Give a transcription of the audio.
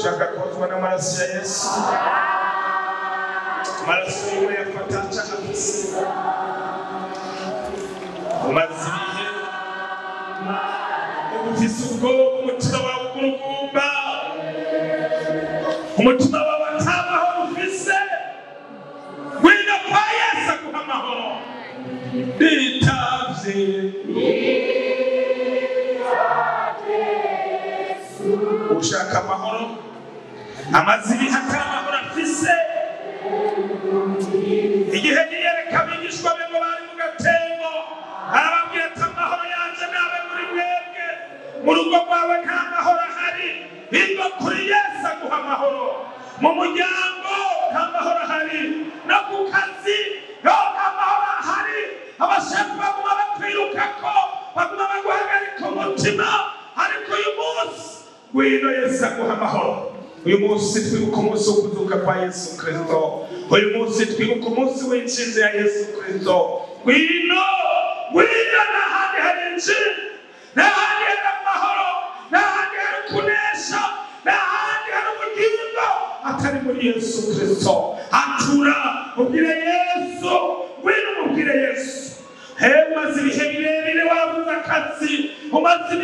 ushaka kozwa n'amaraso ya yesu amaraso yiwe yafata cahafise umaze ibihe ufise ubwoba umutima wawe ugurugumba umutima wawe ata mahoro ufise wina kwa yesu aguha amahoro bitavye ushaka amahoro amaze ibihe ata mahoro afise igihe yiyereka abigishwa be ngo bari mu gatembo arababwira ati amahoro yanje nabe muri mwebwe mu rugo rwawe nta mahoro ahari biva kuri yesu aguha amahoro mu muryango nta mahoro ahari no ku kazi yo nta mahoro ahari abashefu baguma bakwirukako baguma baguhagarika umutima ariko uyu munsi ngwino yesu aguha amahoro uyu munsi twibuka umunsi wo kuzuka kwa yesu kristo uyu munsi twibuka umunsi w'inshinzi ya yesu kristo ngwino ngwino n'ahandi hari inshinzi n'ahandi hari amahoro n'ahandi hari kunesha n'ahandi hari ubugingo atari muri yesu kristo atura ubwire yesu ngwino umubwire yesu he umaze ibihe birebire wabuze akazi umaze